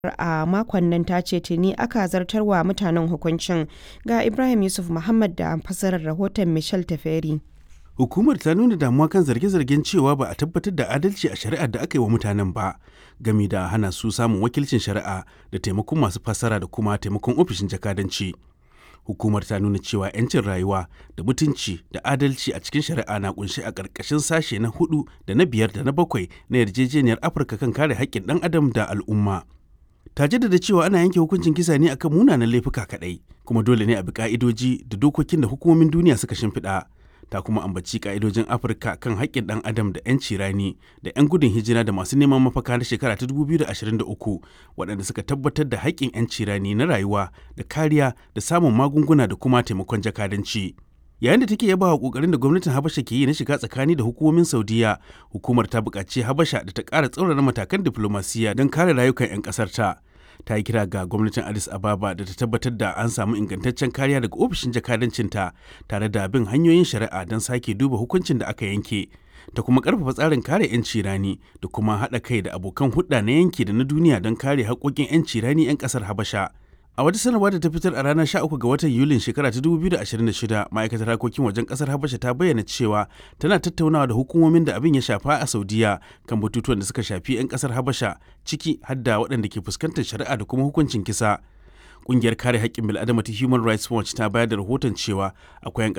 a makon nan ta ce tuni aka zartar wa mutanen hukuncin. Ga Ibrahim Yusuf Muhammad da fassarar rahoton Michel Taferi. Hukumar ta nuna damuwa kan zarge-zargen cewa ba a tabbatar da adalci a shari'ar da aka yi wa mutanen ba, gami da hana su samun wakilcin shari'a da taimakon masu fassara da kuma taimakon ofishin jakadanci. Hukumar ta nuna cewa 'yancin rayuwa da mutunci da adalci a cikin shari'a na kunshi a ƙarƙashin sashe na hudu da na biyar da na bakwai na yarjejeniyar Afirka kan kare haƙƙin ɗan adam da al'umma. ta jaddada cewa ana yanke hukuncin kisa ne akan munanan laifuka kaɗai kuma dole ne a bi ka'idoji da dokokin da hukumomin duniya suka shimfiɗa ta kuma ambaci ka'idojin afirka kan haƙƙin ɗan adam da 'yanci rani da 'yan gudun hijira da masu neman mafaka na shekara ta 2023 waɗanda suka tabbatar da haƙƙin 'yanci rani na rayuwa da kariya da samun magunguna da kuma taimakon jakadanci. yayin da take yaba wa kokarin da gwamnatin habasha ke yi na shiga tsakani da hukumomin saudiya hukumar ta buƙaci habasha da ta ƙara tsaurara matakan diflomasiyya don kare rayukan 'yan ƙasar ta ta yi kira ga gwamnatin addis ababa da ta tabbatar da an samu ingantaccen kariya daga ofishin jakadancinta tare da bin hanyoyin shari'a don sake duba hukuncin da aka yanke ta kuma karfafa tsarin kare 'yanci rani da kuma haɗa kai da abokan hulɗa na yanki da na duniya don kare haƙoƙin 'yanci rani 'yan ƙasar habasha A wata sanarwa da ta fitar a ranar 13 ga watan Yulin shekara ta 2026, ma'aikatar harkokin wajen kasar Habasha ta bayyana cewa tana tattaunawa da hukumomin da abin ya shafa a Saudiya kan batutuwan da suka shafi 'yan kasar Habasha ciki hadda waɗanda ke fuskantar shari'a da kuma hukuncin kisa. Ƙungiyar kare haƙƙin bil'adama ta Human Rights Watch ta bayar da rahoton cewa akwai 'yan